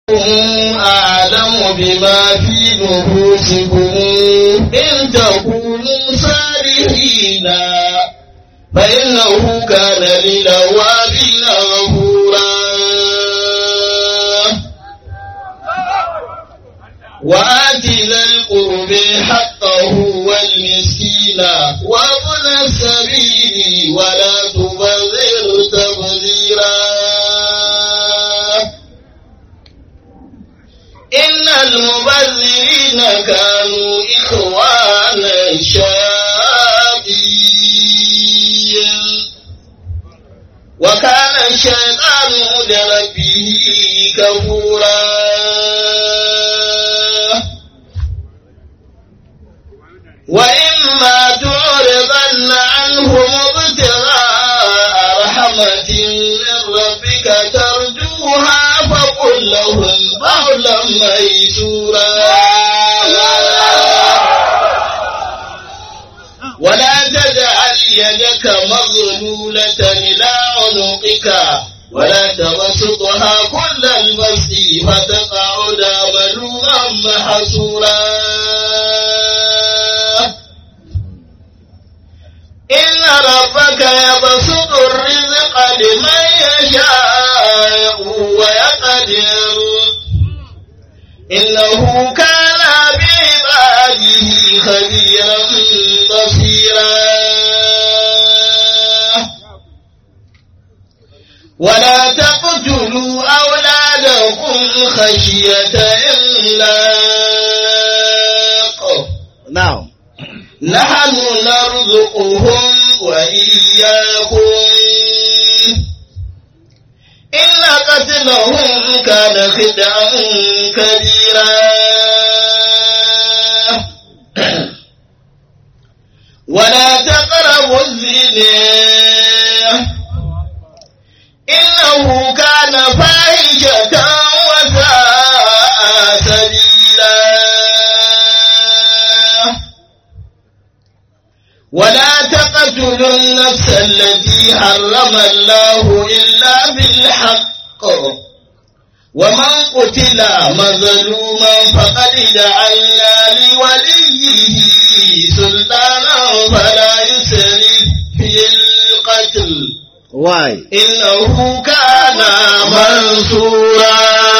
أعلم بما في نفوسكم إن تكونوا صالحين فإنه كان للأوابين غفورا وآت ذا القرب حقه والمسكين وابن السبيل ولا تبذر تبذيرا إن المبذرين كانوا إخوان الشياطين وكان الشيطان لربه كفورا وإما تعرضن عنهم ابتغاء رحمة من ربك ترجوها فقل لهم قولا ميسورا ولا تجعل يدك مغلولة إلى عنقك ولا تبسطها كل البسط فتقعد ملوما محسورا إن ربك يبسط الرزق لمن يشاء ويقدر إنه كان بعباده خبيرا بصيرا ولا تقتلوا أولادكم خشية إملاق Now, نحن نرزقهم وإياكم إن قتلهم كان خدعا كبيرا ولا تقربوا الزنا إنه كان فاحشة وساء سبيلا ولا تقتلوا النفس التي حرم الله إلا بالحق ومن قتل مظلوما فقد جعلنا لوليه سلطانا فلا يسرف في القتل why? إنه كان منصورا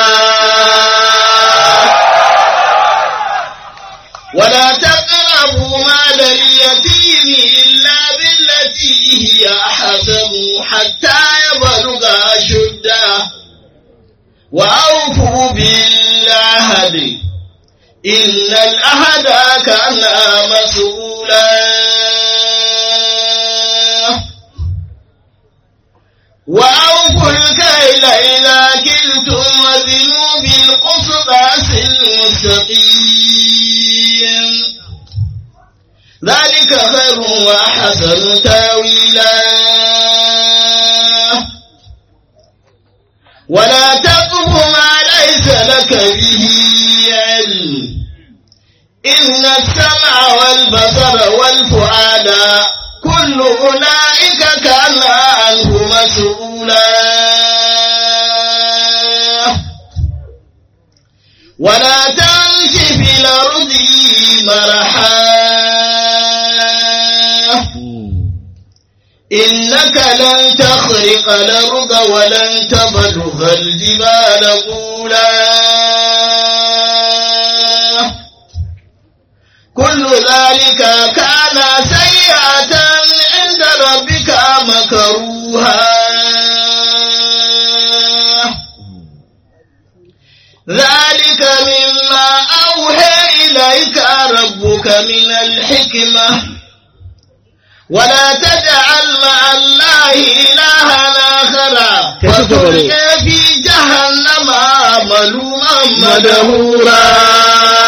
ولا تقربوا مال اليتيم إلا بالتي هي أحسن حتى يبلغ أشده وأوفوا بالعهد إن العهد كان مسؤولا وأوفوا الكيل إذا كلتم وزنوا بالقسطاس المستقيم ذلك خير وأحسن تاويلا ولا تقف ما ليس لك به علم إن السمع والبصر والفؤاد كل أولئك كان عنه مسؤولا ولا تمش في الأرض مرحا إنك لن تخرق الأرض ولن تبلغ الجبال طولا كل ذلك كان سيئة عند ربك مكروها ذلك مما أوحى إليك ربك من الحكمة ولا تجعل مع الله إلها آخر فتلقى في جهنم ملوما مدهورا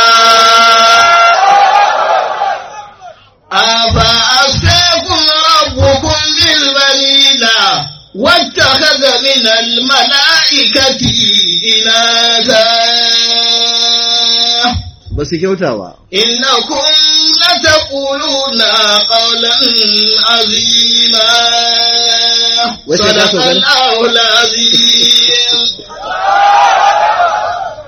أفأساكم ربكم بالبنين واتخذ من الملائكة إناثا Ba su kyauta ba. إنكم لتقولون قولا عظيما Wace za صدق ku gani? الله العظيم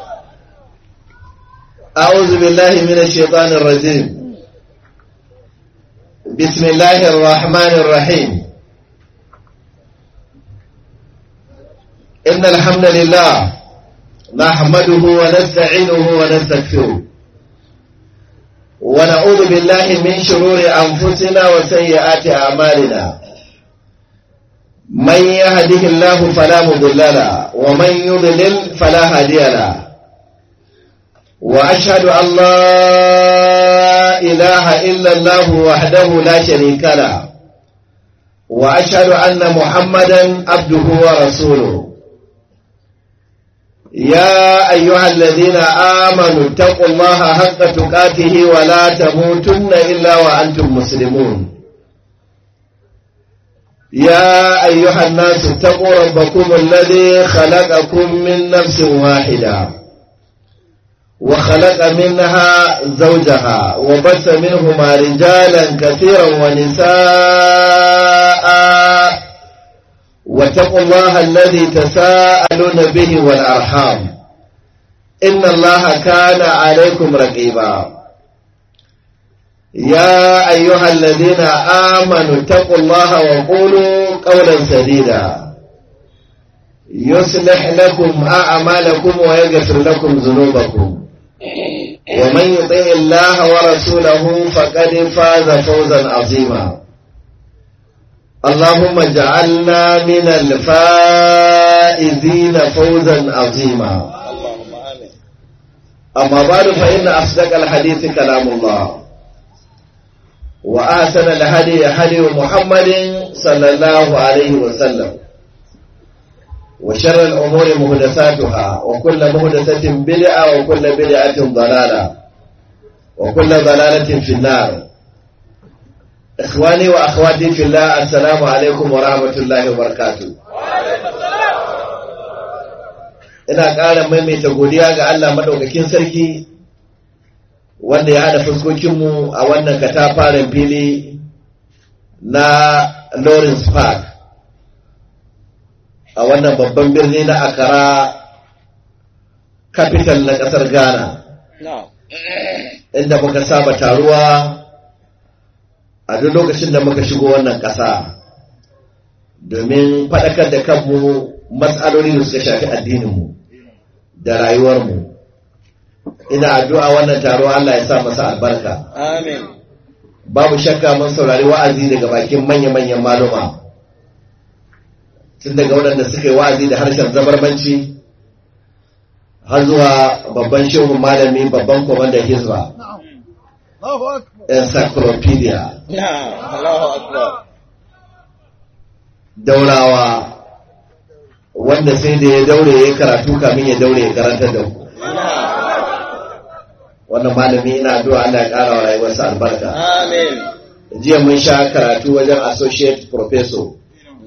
أعوذ بالله من الشيطان الرجيم بسم الله الرحمن الرحيم إن الحمد لله نحمده ونستعينه ونستغفره ونعوذ بالله من شرور أنفسنا وسيئات أعمالنا من يهده الله فلا مضل له ومن يضلل فلا هادي له وأشهد أن لا إله إلا الله وحده لا شريك له وأشهد أن محمدا عبده ورسوله يا أيها الذين آمنوا اتقوا الله حق تقاته ولا تموتن إلا وأنتم مسلمون يا أيها الناس اتقوا ربكم الذي خلقكم من نفس واحدة وخلق منها زوجها وبث منهما رجالا كثيرا ونساء واتقوا الله الذي تساءلون به والأرحام إن الله كان عليكم رقيبا يا أيها الذين آمنوا اتقوا الله وقولوا قولا سديدا يصلح لكم أعمالكم ويغفر لكم ذنوبكم ومن يطع الله ورسوله فقد فاز فوزا عظيما اللهم اجعلنا من الفائزين فوزا عظيما أما بعد فإن أصدق الحديث كلام الله وأحسن الهدي هدي محمد صلى الله عليه وسلم وشر الأمور مهدساتها وكل مهدسة بدعة وكل بدعة ضلالة وكل ضلالة في النار إخواني وأخواتي في الله السلام عليكم ورحمة الله وبركاته ina ƙara maimaita godiya ga Allah maɗaukakin sarki wanda ya haɗa fuskokinmu a wannan katafaren fili na Lawrence Park a wannan babban birni na Accra capital na ƙasar Ghana inda muka saba taruwa a duk lokacin da muka shigo wannan ƙasa domin faɗakar da kanmu matsaloli da suka shafi addininmu da rayuwarmu ina addu'a wannan taro Allah ya sa masa albarka Amin. babu shakka mun saurari wa'azi daga bakin manya-manyan maluma tun daga waɗanda suka yi wa'azi da harshen zabarmanci har zuwa babban shehun malami babban kwamandan hizba encyclopedia Allahu Akbar. daurawa wanda sai da ya daure ya karatu kamin ya daure ya karantar da ku wannan malami ina addu'a Allah ya ƙara wa rayuwarsa albarka Amin. jiya mun sha karatu wajen associate professor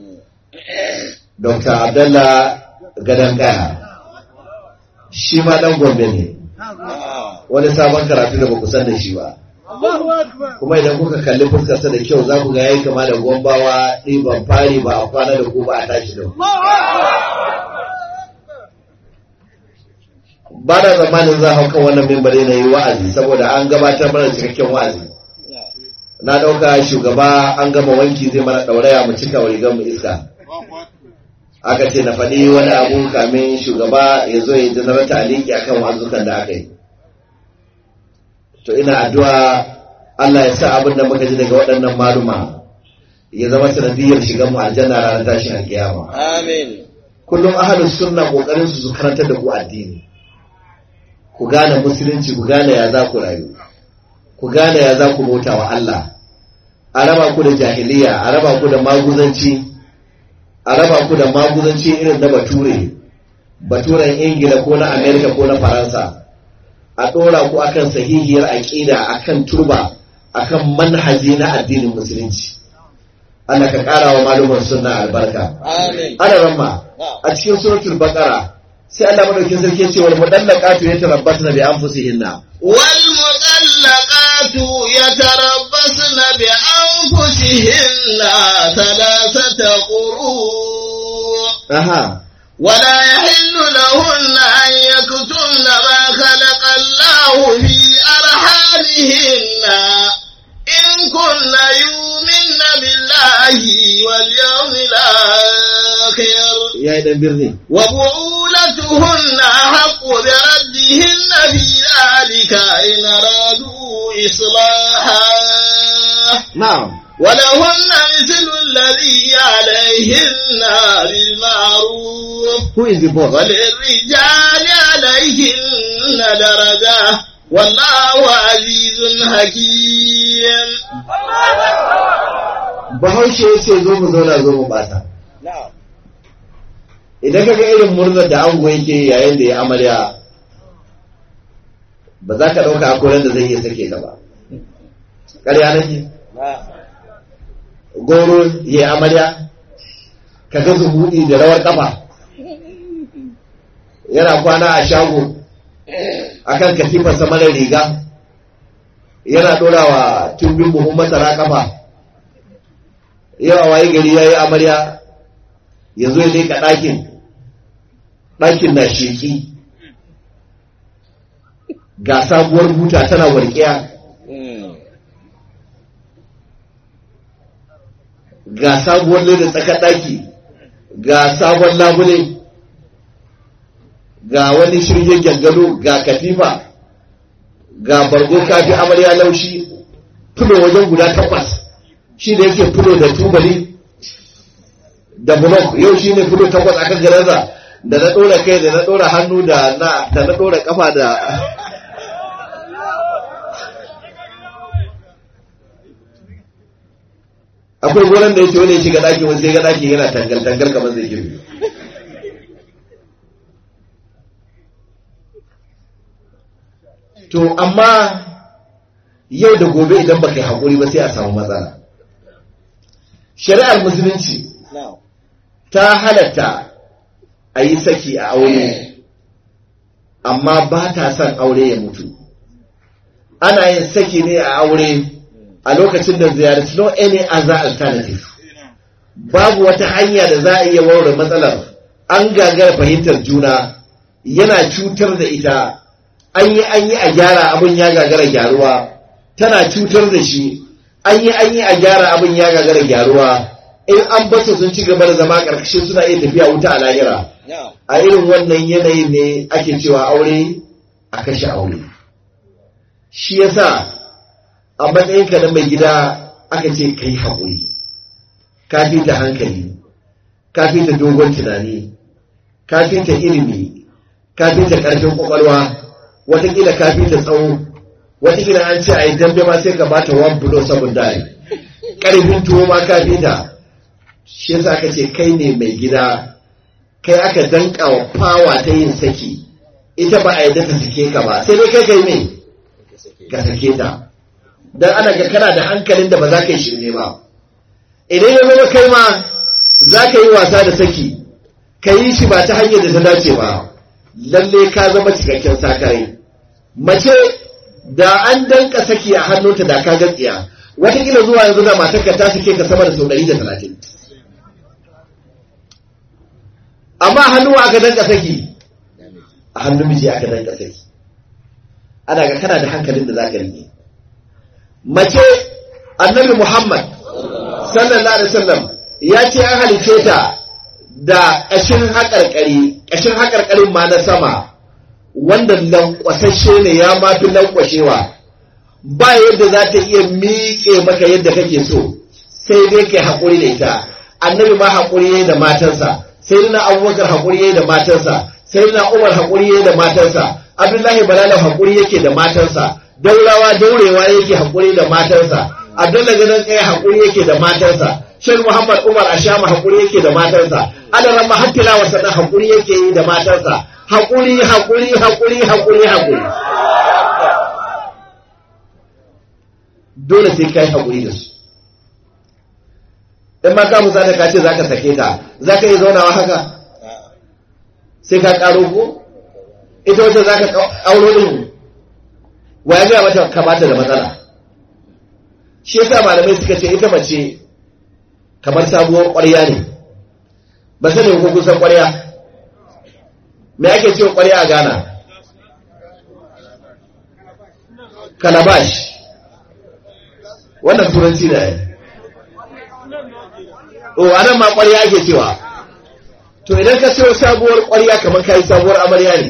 Dr. Abdullah Gadan Kaya shi ma dan Gombe ne wani sabon karatu da ba ku san da shi ba kuma idan kuka kalli fuskarsa da kyau za ku ga yayi kama da gombawa ɗiban fari ba a kwana da ku ba a tashi da ku ba da zamanin za a hau kan wannan mimbari na yi wa'azi saboda an gabatar mana cikakken wa'azi na ɗauka shugaba an gama wanki zai mana ɗauraya mu cika wa rigar mu iska aka ce na faɗi wani abu kamin shugaba ya zo ya janar taliki akan wazukan da aka yi to ina addu'a Allah ya sa abin da muka ji daga waɗannan maluma ya zama sanadiyar shigan mu aljanna ranar tashin alkiyama Amin. kullum ahalus sunna kokarin su su karantar da ku addini ku gane musulunci ku gane ya za ku rayu ku gane ya za ku bauta wa Allah a raba ku da jahiliya a raba ku da maguzanci a raba ku da maguzanci irin na bature baturen ingila ko na amerika ko na faransa a ɗora ku akan sahihiyar aƙida akan turba akan manhaji na addinin musulunci Allah ka ƙara wa malumar sunna albarka Amin. ana ramma a cikin suratul baqara sai Allah madaukin sarki ya ce wal mudallaqatu yatarabbasna bi anfusihinna والمطلقات يتربصن بأنفسهن ثلاثة قروء aha ولا يحل لهن أن يكتمن ما خلق الله dan birni وبعولتهن أحق بردهن في ذلك إن أرادوا إصلاحا na'am ولهن مثل الذي عليهن بالمعروف who is the boss وللرجال عليهن درجة والله عزيز حكيم bahaushe ya ce zo mu zauna zo mu bata Na'am. idan ka ga irin murnar da ango yake yayin da ya amarya ba za ka ɗauka akoran da zai iya sake ta ba ƙarya nake Na'am. goro ya yi amarya ka ga zubuɗi da rawar ƙafa yana kwana a shago akan katifarsa mara riga yana ɗorawa tumbin buhun masara ƙafa yawa waye gari ya yi amarya ya zo ya leƙa ɗakin ɗakin na sheƙi ga sabuwar buta tana warƙiya Mm. ga sabuwar leda tsakar ɗaki ga sabon labule ga wani shirye gyangano ga katifa ga bargo kafi amarya laushi fulo wajen guda takwas shi da yake fulo da tubali da blok yau shi ne fulo takwas akan garanza da na ɗora kai da na ɗora hannu da na da na ɗora kafa da akwai gonan da yake wani ya shiga ɗakin wani sai ga ɗakin yana tangal tangal kamar zai girbi to amma yau da gobe idan baka yi haƙuri ba sai a samu matsala shari'ar musulunci Na'am. ta halatta a yi saki a aure amma ba ta son aure ya mutu ana yin saki ne a aure a lokacin da there is no any other alternative babu wata hanya da za a iya warware matsalar an gagara fahimtar juna yana cutar da ita an yi an yi a gyara abin ya gagara gyaruwa tana cutar da shi an yi an yi a gyara abin ya gagara gyaruwa in an bata sun ci gaba da zama karkashin suna iya tafiya wuta a lahira Na'am. a irin wannan yanayin ne ake cewa aure a kashe aure shi yasa a matsayinka na mai gida aka ce kai haƙuri ka fi ta hankali ka fi ta dogon tunani ka fi ta ilimi ka fi ta ƙarfin ƙwaƙwalwa watakila ka fi ta tsawo watakila an ce a yi dambe ma sai ka bata one blow seven die ƙarfin tuwo ma ka fi ta shi yasa aka ce kai ne mai gida kai aka danka wa fawa ta yin saki ita ba a yadda ta sake ka ba sai dai kai kai ne ka sake ta dan ana ga kana da hankalin da ba za ka yi shirme ba idan ya zama kai ma za ka yi wasa da saki ka yi shi ba ta hanyar da ta dace ba lalle ka zama cikakken sakarai mace da an danka saki a hannunta da ka gatsiya watakila zuwa yanzu da matarka ta sake ka sama da sau ɗari da talatin amma a hannu aka danka saki a hannun miji aka danka saki ana ga kana da hankalin da za ka rike mace annabi muhammad sallallahu alaihi wasallam ya ce an halice ta da ƙashin haƙarƙari ƙashin haƙarƙarin ma na sama wanda lankwasashe ne ya ma fi lankwashewa ba yadda za ta iya miƙe maka yadda kake so sai dai kai haƙuri da ita annabi ma haƙuri yayi da matansa sai na abubakar haƙuri yayi da matansa sai na umar haƙuri yayi da matansa abdullahi balala haƙuri yake da matansa daurawa daurewa yake haƙuri da matansa abdullahi ganin tsaye haƙuri yake da matansa shan muhammad umar ashama haƙuri yake da matansa adaran mahattila wa sana haƙuri yake yi da matansa haƙuri haƙuri haƙuri haƙuri haƙuri dole sai kai haƙuri da su in ma ka musa ka ce za ka sake ta za ka iya zaunawa haka sai ka ƙaro ko ita wata za ka auro ɗin wa ya gaya mata ka bata da matsala shi yasa malamai suka ce ita mace kamar sabuwar ƙwarya ne ba sani ko kusan ƙwarya me ake cewa ƙwarya a Ghana kalabash wannan turanci da ya o anan ma ƙwarya ake cewa to idan ka siyo sabuwar ƙwarya kamar ka yi sabuwar amarya ne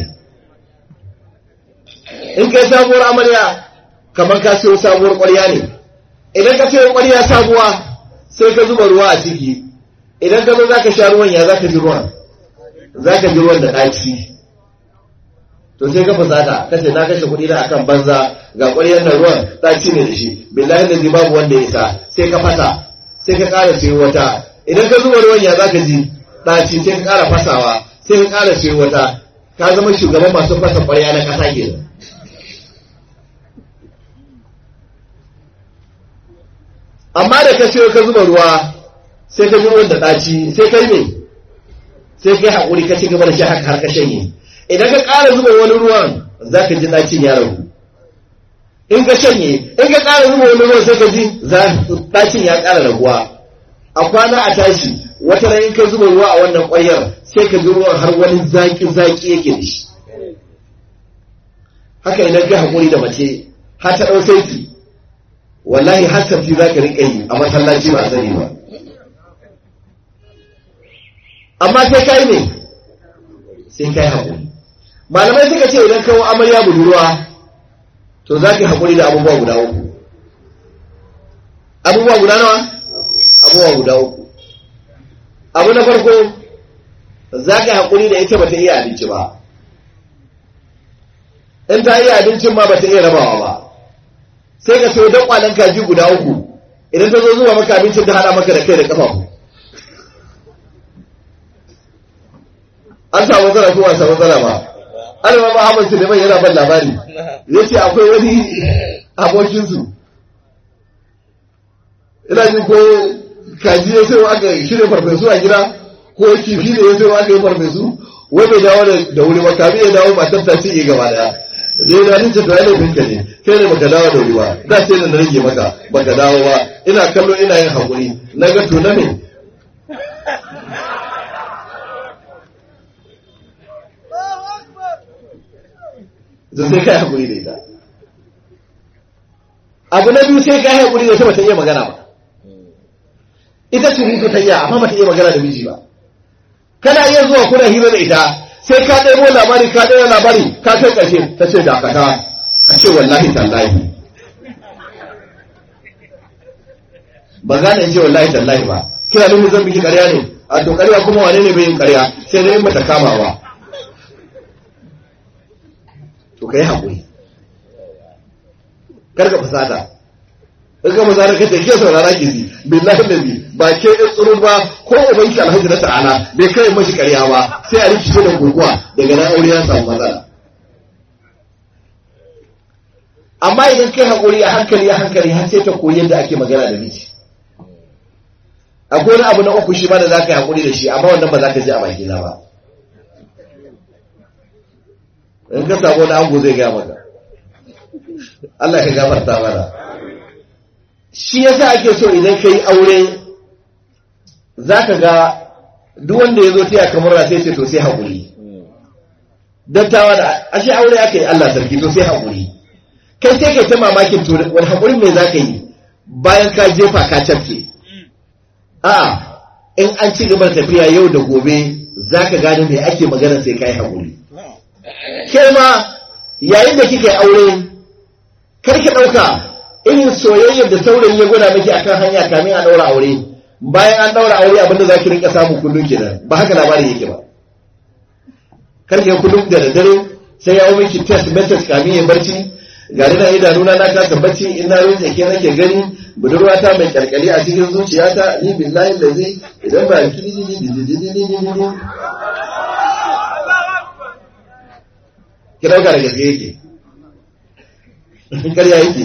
in ka yi sabuwar amarya kamar ka siyo sabuwar ƙwarya ne idan ka siyo ƙwarya sabuwa sai ka zuba ruwa a ciki idan ka zo za ka sha ruwan ya za ka ji ruwan za ka ji ruwan da ɗaci to sai ka fusata ka ce na kashe kuɗi na akan banza ga ƙwaryar nan ruwan ɗaci ne da shi billahi da zai babu wanda ya isa sai ka fasa sai ka ƙara siyo wata idan ka zuba ruwan ya za ka ji ɗaci sai ka ƙara fasawa sai ka ƙara siyo wata ka zama shugaban masu fasa ƙwarya na ƙasa kenan amma da ka siyo ka zuba ruwa sai ka ji ruwan da ɗaci sai kai ne sai kai haƙuri ka ci gaba da shi haka har ka shanye idan ka ƙara zuba wani ruwan za ka ji ɗacin ya ragu in ka shanye in ka ƙara zuba wani ruwan sai ka ji ɗacin ya ƙara raguwa a kwana a tashi wata ran in ka zuba ruwa a wannan ƙwayar sai ka ji ruwan har wani zaƙi zaƙi yake da shi haka idan ka haƙuri da mace har ta ɗau saiti wallahi har tafi za ka riƙa yi a masallaci ba a sani ba amma sai kai ne sai kai haƙuri malamai suka ce idan kawo amarya budurwa to za ka yi haƙuri da abubuwa guda uku abubuwa guda nawa abubuwa guda uku abu na farko za ka yi haƙuri da ita ba ta iya abinci ba in ta iya abincin ma ba ta iya rabawa ba sai ka sayo don kwanan kaji guda uku idan ta zo zuwa maka abincin ta haɗa maka da kai da ƙafafu an samu matsala ko ba samu matsala ba alama ba Ahmad Suleiman yana ban labari ya ce akwai wani abokinsu ina jin ko kaji ya sai aka shirya farfesu a gida ko kifi da ya sai aka yi farfesu wai bai dawo da wuri ba kamin ya dawo matar ta ce gaba daya dai da ni ce to yana binka ne kai ne baka dawo da wuri ba da sai na rage maka baka dawo ba ina kallo ina yin hakuri na ga to na me da sai kai hakuri da ita abu na biyu sai kai hakuri da ita bata iya magana ba ita surutu ta iya amma bata iya magana da miji ba kana iya zuwa kuna hira da ita sai ka ɗaya labari ka ɗaya labari ka kai ƙarshe ta ce dakata ka ce wallahi tallahi ba za na ce wallahi tallahi ba kina nufin zan biki ƙarya ne a to ƙarya kuma wane ne bai yin ƙarya sai dai bata kama ba to kai haƙuri kar ka fasata in ka fasata ka ce ke saurara ki ji billahi nabi ba ke ɗin tsurun ba ko ubanki alhaji na ta'ala bai kai mashi ƙarya ba sai a rikice da guguwa daga nan aure ya samu matsala amma idan kai haƙuri a hankali a hankali har sai ta koyi yadda ake magana da miji akwai wani abu na uku shi ma da za ka yi haƙuri da shi amma wannan ba za ka ji a bakina ba in ka samu wani ango zai gaya maka Allah ka gafarta mana shi yasa ake so idan ka yi aure za ka ga duk wanda ya zo taya kamar ra sai ce to sai haƙuri dattawa da ashe aure aka yi Allah sarki to sai haƙuri kai sai kai ta mamakin to wani haƙurin me za ka yi bayan ka jefa ka cafke a in an ci gaba tafiya yau da gobe za ka gane me ake magana sai ka yi haƙuri ke ma yayin da kika yi aure kar ki ɗauka irin soyayyar da saurayi ya gwada miki akan hanya kamin a ɗaura aure bayan an ɗaura aure abinda za ki rinka samu kullum kenan ba haka labarin yake ba kar ki kullum da daddare sai ya miki text message kamin ya barci ga na idanuna na kasa bacci in na rinje ke nake gani budurwata mai kyalkyali a cikin zuciyata ni billahi da zai idan ba ki dauka da gaske yake karya yake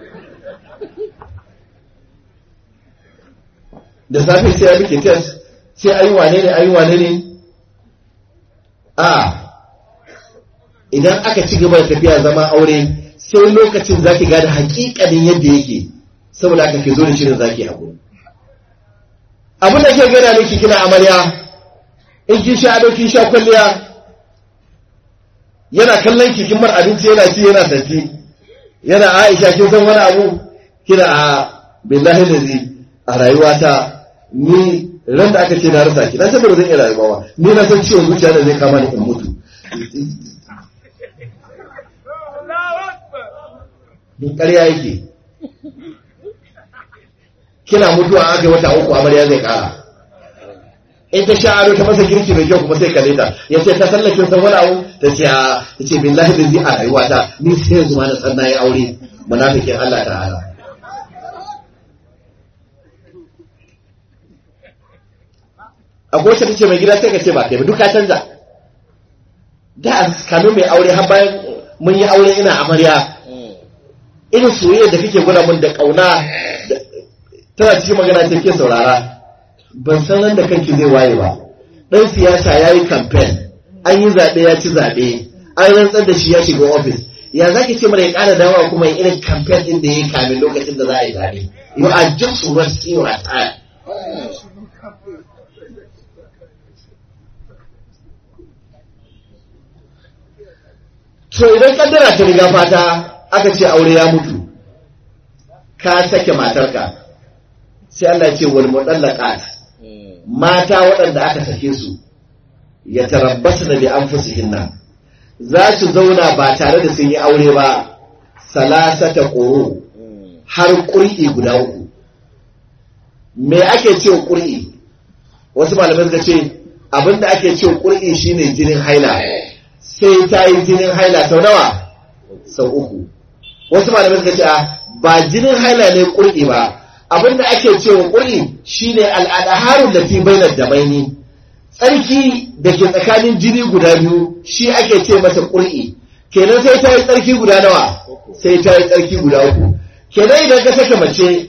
da safe sai ya bike test sai ayi wane ne ayi wane ne a idan aka ci gaba da tafiya zama aure sai lokacin za ki gada hakikanin yadda yake saboda aka ke zo da shirin za ki haƙuri abin da ke gana miki kina amarya in kin sha ado kin sha kwalliya yana kallon ki kin mar abinci yana ci yana tafi yana aisha kin san wani abu kina a billahi lazi a rayuwata ni ran da aka ce na rasa ki na san da ba zan iya rayuwa ba ni na san ciwon zuciya da zai kama ni in mutu in ƙarya yake kina mutuwa aka yi wata uku amarya zai ƙara in ta sha ado ta masa girki mai kyau kuma sai kalle ta ya ce ta sallakin san wani abu ta ce a ta ce billahi da zai a rayuwata ni sai yanzu ma na san na yi aure munafikin Allah ta'ala akwai wacce ta ce mai gida sai ka ce ba kai ba duka canza da a kano mai aure har bayan mun yi aure ina amarya irin soyayya da kake gwada mun da kauna tana cikin magana ce ke saurara ban san nan da kanki zai waye ba dan siyasa ya yi campaign an yi zaɓe ya ci zaɓe an rantsar da shi ya shiga ofis ya za ki ce mana ya ƙara dawowa kuma yin irin campaign ɗin da ya yi kamin lokacin da za a yi zaɓe you are just wasting your time to idan kaddara ta riga fata aka ce aure ya mutu ka sake matarka sai Allah ya ce wal mudallaqat mata waɗanda aka sake su ya tarabbasu da bi anfusihinna za su zauna ba tare da sun yi aure ba salasata quru har ƙur'i guda uku me ake ce ƙur'i wasu malamai suka ce abinda ake ce ƙur'i shine jinin haila sai ta yi jinin haila sau nawa sau uku wasu malamai suka ce ba jinin haila ne ƙur'i ba abinda ake cewa ƙuri shine al'adaharun da fi bainar da baini tsarki da ke tsakanin jini guda biyu shi ake ce masa ƙuri kenan sai ta yi tsarki guda nawa sai ta yi tsarki guda uku kenan idan ka saka mace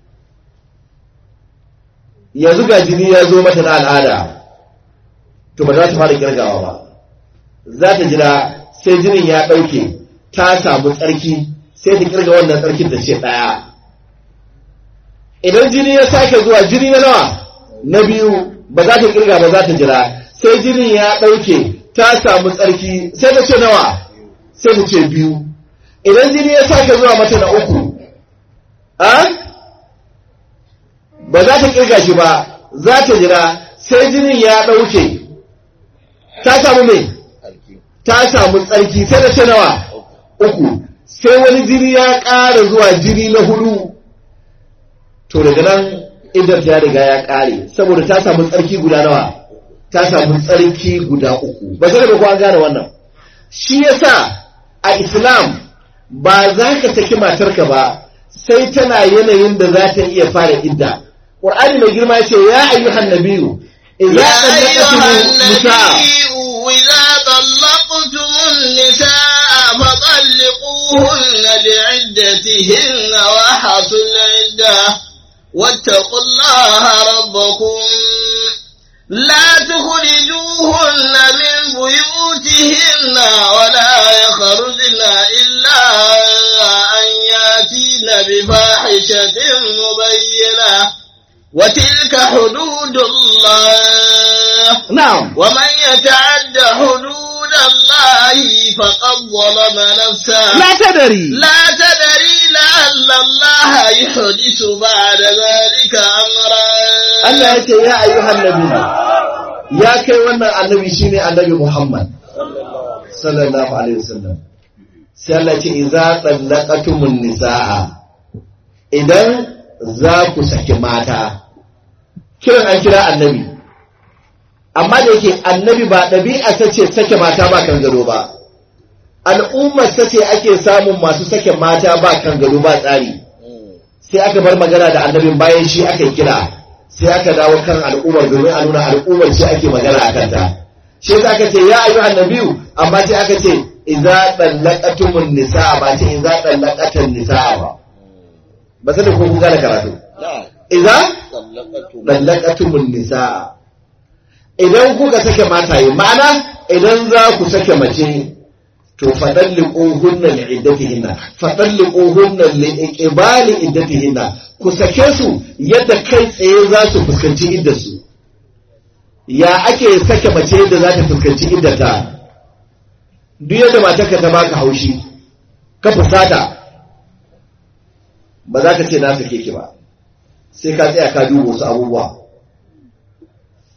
yanzu ga jini ya zo mata na al'ada to ba za ta fara kirgawa ba za ta jira sai jinin ya ɗauke ta samu tsarki sai ta kirga wannan tsarkin da ce ɗaya idan jini ya sake zuwa jini na nawa na biyu ba za ta kirga ba za ta jira sai jinin ya ɗauke ta samu tsarki sai ta ce nawa sai ta ce biyu idan jini ya sake zuwa mata na uku a ba za ta kirga shi ba za ta jira sai jinin ya ɗauke ta samu mai ta samu tsarki sai ta ce nawa uku sai wani jini ya ƙara zuwa jini na hudu to daga nan idan ta riga ya ƙare saboda ta samu tsarki guda nawa ta samu tsarki guda uku ba sai da ko an gane wannan shi yasa a islam ba za ka saki matarka ba sai tana yanayin da za ta iya fara idda qur'ani mai girma ya ce ya ayyuhan nabiyyu idza طلقتم النساء فطلقوهن لعدتهن وحصوا العده واتقوا الله ربكم لا تخرجوهن من بيوتهن ولا يخرجن إلا أن ياتين بفاحشة مبينة وتلك حدود الله نعم ومن يتعد حدود الله فقد ظلم نفسه لا تدري لا تدري لعل الله يحدث بعد ذلك أمرا Allah ya ce ya ayyuhan nabi ya kai wannan annabi shine annabi Muhammad sallallahu alaihi wasallam sai Allah ya ce idza tallaqatumun nisaa idan za ku saki mata kiran an kira annabi amma da yake annabi ba ɗabi'a ta ce sake mata ba kan gado ba al'ummar ta ce ake samun masu sake mata ba kan gado ba tsari sai aka bar magana da annabin bayan shi aka kira sai aka dawo kan al'ummar domin a nuna al'ummar ce ake magana a kanta shi yasa aka ce ya ayyuhan nabiyu amma sai aka ce idza dallaqatumun nisaa ba ce idza dallaqatan nisaa ba ba sai ko kun gane karatu idza dallaqatumun nisaa idan kuka sake mataye ma'ana idan za ku sake mace to fadalliquhunna li'iddatihinna fadalliquhunna li'iqbali iddatihinna ku sake su yadda kai tsaye za su fuskanci iddarsu ya ake sake mace yadda za ta fuskanci iddata duk yadda matarka ta baka haushi ka fusata ba za ka ce na sake ki ba sai ka tsaya ka duba wasu abubuwa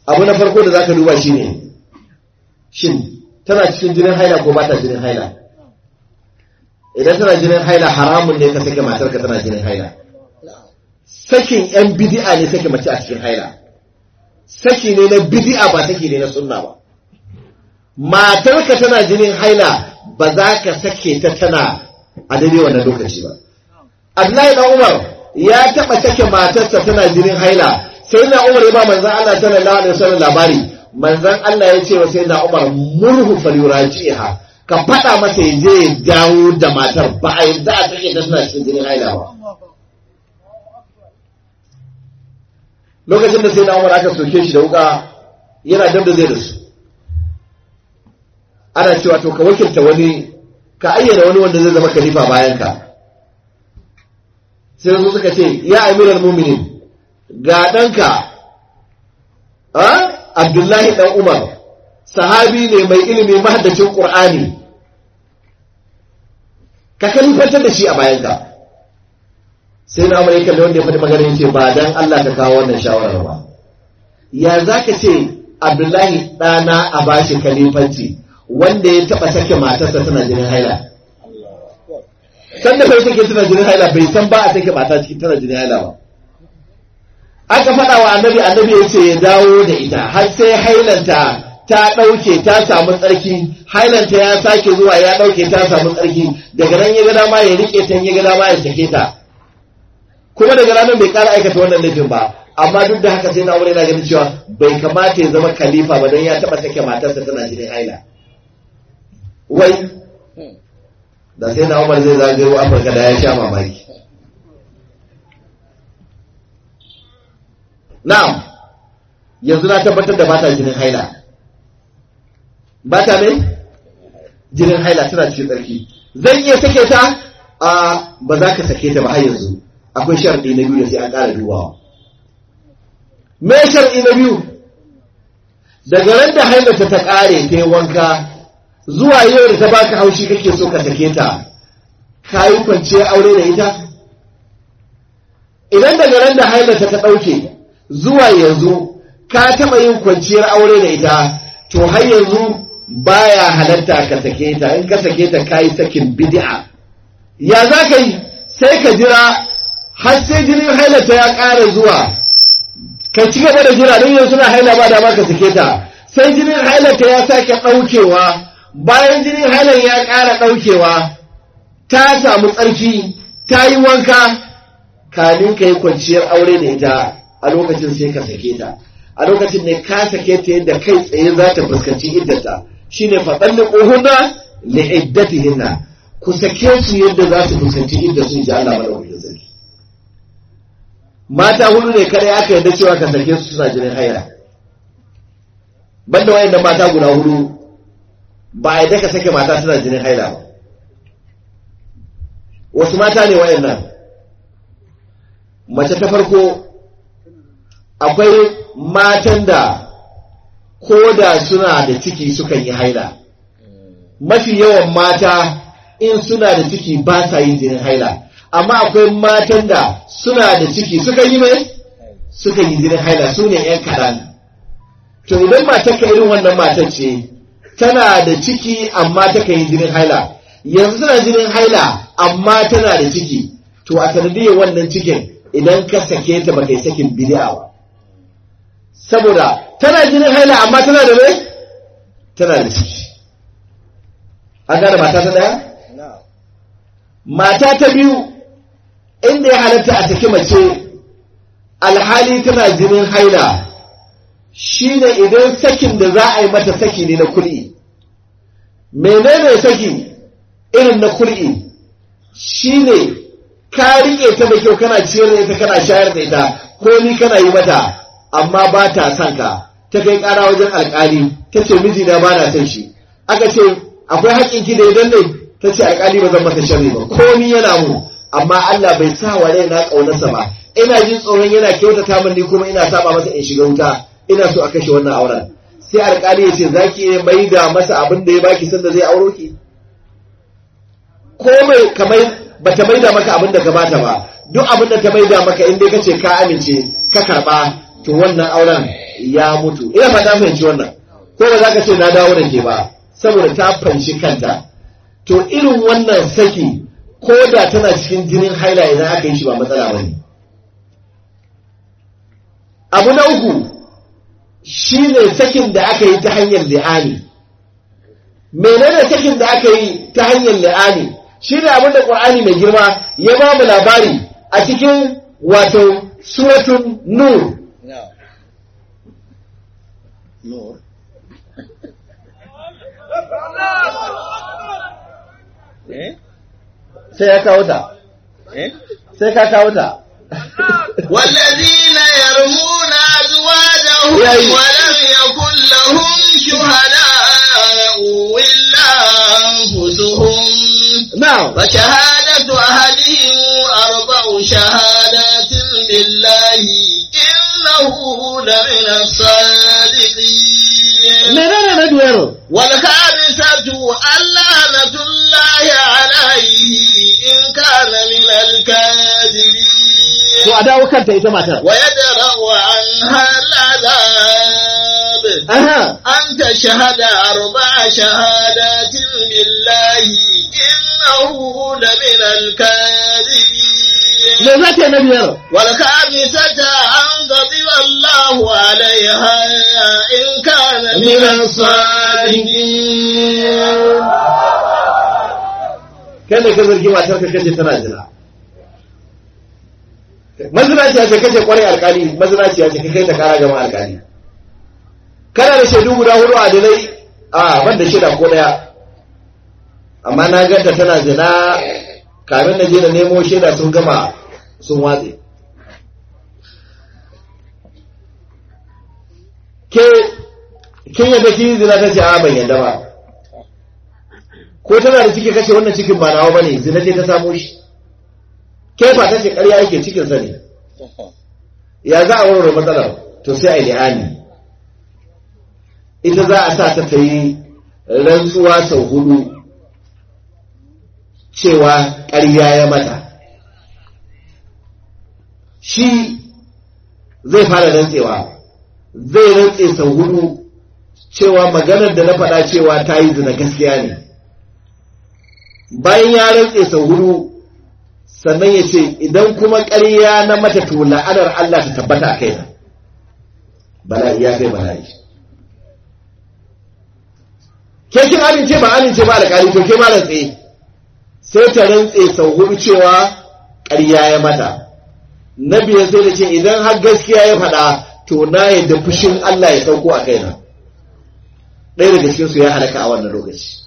abu na farko da zaka duba shine shin tana cikin jinin haila ko ba ta jinin haila idan tana jinin haila haramun ne ka sake matarka tana jinin haila sakin yan bidi'a ne sake mace a cikin haila saki ne na bidi'a ba saki ne na sunna ba matarka tana jinin haila ba za ka sake ta tana a daidai wannan lokaci ba Abdullahi dan Umar ya taba sake matarsa tana jinin haila sai na Umar ya ba manzon Allah sallallahu alaihi wasallam labari manzon Allah ya ce wa sai na Umar murhu falyurajiha ka faɗa masa ya je ya dawo da matar ba a yadda a sake ta tana cikin jinin haila ba lokacin da sai na Umar aka soke shi da wuka yana dab da zai da su ana cewa to ka wakilta wani ka ayyana wani wanda zai zama khalifa bayan ka sai su suka ce ya amiral muminin ga ɗanka abdullahi ɗan umar sahabi ne mai ilimi mahaddacin ƙur'ani ka kalifantar da shi a bayanka sai na amurka da wanda ya faɗi magana yace ba dan Allah ka kawo wannan shawarar ba ya za ka ce abdullahi ɗana a bashi kalifanci wanda ya taɓa sake matarsa tana jinin haila sanda bai take tana jinin haila bai san ba a take mata cikin tana jinin haila ba aka faɗa wa annabi annabi ya ce ya dawo da ita har sai hailanta ta ɗauke ta samu tsarki hailanta ya sake zuwa ya ɗauke ta samu tsarki daga nan ya ga dama ya riƙe ta ya ga dama ya sake ta kuma daga ranar bai ƙara aikata wannan laifin ba amma duk da haka sai na aure na ganin cewa bai kamata ya zama khalifa ba don ya taɓa sake matarsa tana jinin haila wai da sai na umar zai zagayo afirka da ya sha mamaki na'am yanzu na tabbatar da bata jinin haila bata ne jinin haila tana cikin tsarki zan iya sake ta a ba za ka sake ta ba har yanzu akwai sharɗi na biyu da sai an ƙara dubawa me sharɗi na biyu daga ran da hailata ta ƙare ta yi wanka zuwa yau da ta baka haushi kake so ka sake ta ka yi kwanciyar aure da ita idan daga ran da hailata ta ɗauke zuwa yanzu ka taɓa yin kwanciyar aure da ita to har yanzu baya halatta ka sake ta in ka sake ta ka yi sakin bid'a ya za ka yi sai ka jira har sai jinin hailata ya ƙara zuwa ka ci gaba da jira don yanzu na haila ba da ma ka sake ta sai jinin hailata ya sake ɗaukewa bayan jinin halar ya ƙara ɗaukewa ta samu tsarki ta yi wanka kamin ka yi kwanciyar aure da ita a lokacin sai ka sake ta a lokacin ne ka sake ta yadda kai tsaye za ta fuskanci iddata shine faɗan da ƙohuna li iddatihinna ku sake su yadda za su fuskanci idda sun ji Allah madaukakin sarki mata hudu ne kare aka yarda cewa ka sake su suna jinin haila banda wayannan mata guda hudu ba a yadda ka sake mata suna jinin haila ba wasu mata ne wayannan mace ta farko akwai matan da ko da suna da ciki sukan yi haila mafi yawan mata in suna da ciki ba sa yin jinin haila amma akwai matan da suna da ciki sukan yi mai sukan yi jinin haila su ne 'yan kaɗan to idan matar ka irin wannan matar ce tana da ciki amma ta yi jinin haila yanzu tana jinin haila amma tana da ciki to a sanadiyar wannan cikin idan ka sake ta baka yi sakin bid'a ba saboda tana jinin haila amma tana da mai tana da ciki an gane mata ta daya mata ta biyu inda ya halatta a saki mace alhali tana jinin haila shine idan sakin da za a yi mata saki ne na kul'i menene saki irin na kul'i shine ka rike ta da kyau kana ciyar da ita kana shayar da ita ko ni kana yi mata amma ba ta son ka ta kai kara wajen alkali ta ce mijina ba na son shi aka ce akwai haƙƙin ki da idan ne ta ce alkali ba zan masa sharri ba ko ni yana mu amma Allah bai sa wa raina ƙaunarsa ba ina jin tsoron yana kyautata min ni kuma ina saba masa in shiga wuta ina so a kashe wannan auren sai alkali ya ce za ki iya mai da masa abin da ya baki sanda zai auro ki ko mai kamar ba ta mai da maka abin da ka bata ba duk abin da ta mai da maka in dai ka ce ka amince ka karba to wannan auren ya mutu ina fata fahimci wannan ko ba za ka ce na dawo da ke ba saboda ta fanshi kanta to irin wannan saki ko da tana cikin jinin haila idan aka yi shi ba matsala ba ne abu na uku shi ne sakin da aka yi ta hanyar li'ani menene sakin da aka yi ta hanyar li'ani shi ne abin da ƙwar'ani mai girma ya ba mu labari a cikin wato suratun nur No. No. eh? sai ya kawo ta Eh? sai ka kawo ta والذين يرمون أزواجهم ياي. ولم يكن لهم شهداء إلا أنفسهم now وشهادة أهلهم أربع شهادات بالله إنه لمن الصادقين menene na biyar والخامسة اللعنة الله عليه إن كان من الكاذبين to a dawo kanta ita matar ويدرأ عنها العذاب aha أن تشهد أربع شهادات بالله إنه لمن الكاذبين me za ta yi na biyar والخامسة أن غضب الله عليها إن كان من الصادقين kai ne ka zargi matar ka kace tana jira mazinaciya ce kace kwarai alkali mazinaciya ce ka kai ta kara gama alkali kana da shaidu guda hudu a dalai a ban da shaida ko daya amma na ganta tana zina kamin na je na nemo shaida sun gama sun watse ke kin yadda kin zina ta ce a ban yadda ba ko tana da ciki kace wannan cikin ba nawa bane zina ce ta samo shi ke ba ta ce ƙarya yake cikin sa ne ya za a warware matsalar to sai a yi li'ani ita za a sa ta ta yi rantsuwa sau hudu cewa ƙarya ya mata shi zai fara rantsewa zai rantse sau hudu cewa maganar da na faɗa cewa ta yi zina gaskiya ne bayan ya rantse sau hudu sannan ya ce idan kuma ƙarya na mata to la'anar Allah ta tabbata a kaina bala'i ya kai bala'i ke kin amince ba amince ba alƙali to ke ma rantse sai ta rantse sau hudu cewa ƙarya ya mata na biyar sai da ce idan har gaskiya ya faɗa to na yadda fushin Allah ya sauko a kaina ɗaya daga cikin su ya halaka a wannan lokaci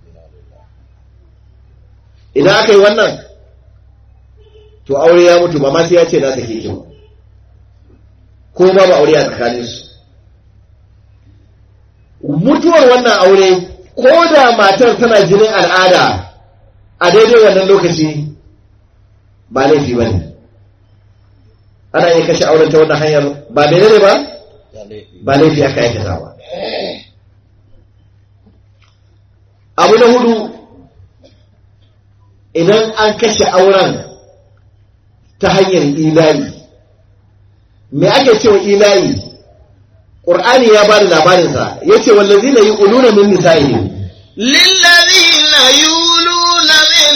idan aka yi wannan to aure ya mutu ba ma sai ya ce na sake ki ba ko ma ba aure a tsakanin su mutuwar wannan aure ko da matar tana jinin al'ada a daidai wannan lokaci ba laifi ba ne ana iya kashe auren ta wannan hanyar ba menene ba Ya laifi. ba laifi aka aikata ba abu na hudu idan an kashe auren ta hanyar ilayi me ake cewa ilayi ƙur'ani ya ba da labarinsa ya ce wallazi na yi ƙuluna min nisa'ihim للذين يولون من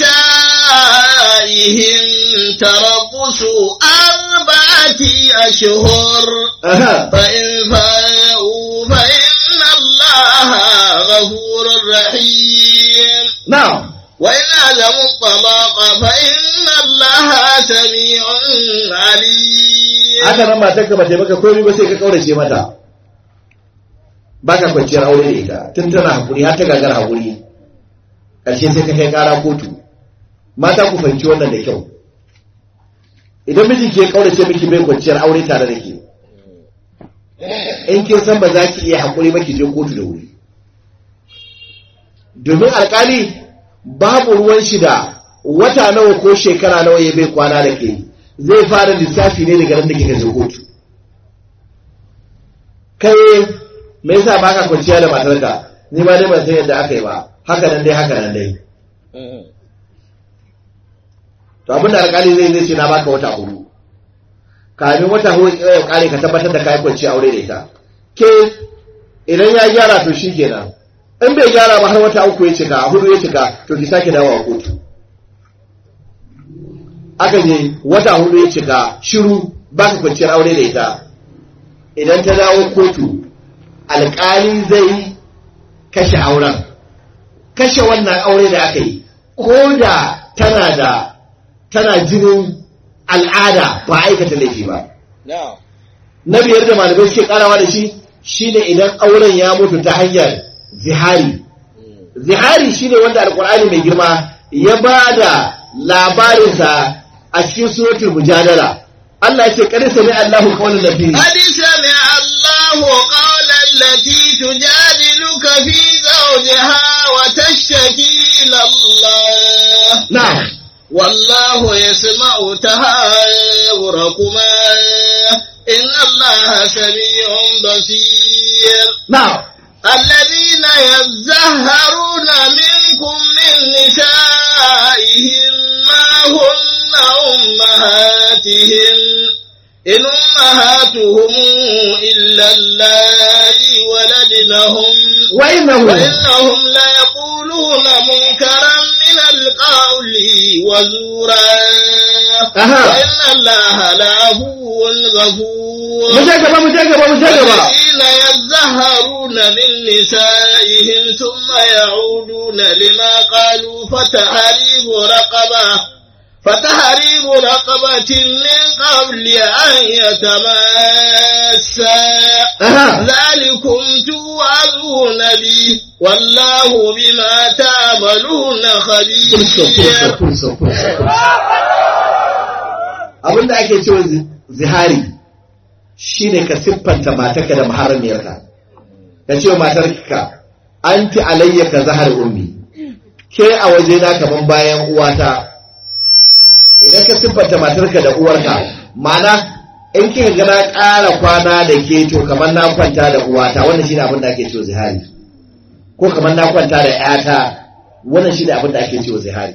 نسائهم تربص أربعة أشهر Aha. فإن فاءوا فإن الله غفور رحيم na'am وإن عزموا الطلاق فإن الله سميع عليم haka nan matar ka bata maka komai ba sai ka kaurace mata ba ka kwanciyar aure da ita tun tana hakuri har ta gagar hakuri ƙarshe sai ka kai ƙara kotu mata ku fahimci wannan da kyau idan miji ke kaurace miki bai kwanciyar aure tare da ke in kin san ba za ki iya hakuri ba ki je kotu da wuri domin alkali babu ruwan shi da wata nawa ko shekara nawa ya bai kwana da ke zai fara lissafi ne daga nan da kika je kotu kai me yasa ba ka kwanciya da matarka ni ma dai ban san yadda aka yi ba haka nan dai haka nan dai to abin da alkali zai zai ce na baka wata hudu kamin wata hudu ya kare ka tabbatar da kai kwanci aure da ita ke idan ya gyara to shi kenan in bai gyara ba har wata uku ya cika hudu ya cika to ki sake dawowa kotu aka je wata hudu ya cika shiru ba ka kwanciyar aure da ita idan ta dawo kotu alƙali zai kashe auren kashe wannan aure da aka yi ko da tana da tana jinin al'ada ba aikata laifi ba Na'am. na biyar da malamai suke karawa da shi shine idan auren ya mutu ta hanyar zihari zihari shine wanda alkur'ani mai girma ya ba da labarinsa a cikin suratul mujadala Allah ya ce kada sami Allahu qawlan nabi قد سمع الله قول التي تجادلك في زوجها وتشتكي إلى الله na'am والله يسمع تهاوركما إن الله سميع بصير na'am الذين يزهرون منكم من نسائهم ما هن أمهاتهم إن أمهاتهم إلا اللائي ولدنهم wa innahu وإنهم ليقولون منكرا من القول وزورا أها. وإن الله لعفو غفور mu je gaba mu je gaba mu je gaba الذين يزهرون من نسائهم ثم يعودون لما قالوا فتحريب رقبة فتحريب رقبة من قبل أن يتماسا aha ذلكم توعظون به والله بما تعملون خبير Kurso, kurso, kurso, kurso. Abin da ake cewa zi- zihari shi ne ka siffanta matarka da maharamiyarka. Ka ce wa matarka, an fi alayya ka zahar ummi, ke a waje na kaman bayan uwata. Idan ka siffanta matarka da uwarka, mana in kika ga na ƙara kwana da ke to kamar na kwanta da uwata, wannan shi ne abin da ake cewa zihari. Ko kamar na kwanta da ‘yata, wannan shi ne abin da ake cewa zihari.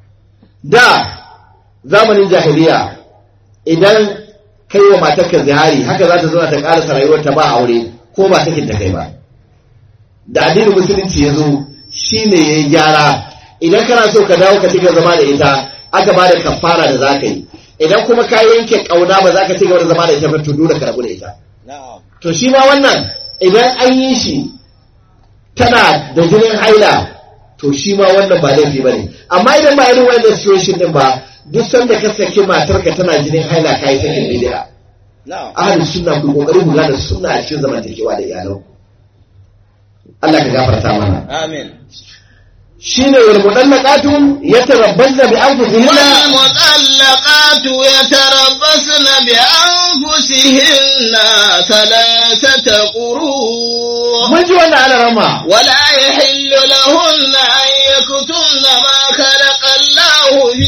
da zamanin jahiliya idan kai wa matarka zihari haka za ta zauna ta ƙarasa rayuwarta ba aure ko ba sakin ta kai ba da addinin musulunci ya zo shi ne ya yi gyara idan kana so ka dawo ka ci gaba zama da ita aka ba da kafara da za ka yi idan kuma ka yanke ƙauna ba za ka ci gaba da zama da ita ba to dole ka rabu da ita Na'am. to shi ma wannan idan an yi shi tana da jinin haila to shi ma wannan ba laifi ba ne amma idan ba irin wannan situation din ba duk sanda ka saki matarka tana jinin haila ka yi sakin bid'a Na'am. ahlus sunna ku kokari ku gane sunna a cikin zamantakewa da iyalan Allah ka gafarta mana Amin. shine wal mudallaqatu yatarabbasna bi anfusihinna والمطلقات يتربصن بأنفسهن ثلاثة قروء mun ji wannan alarama ولا يحل لهن أن يكتمن ما خلق الله في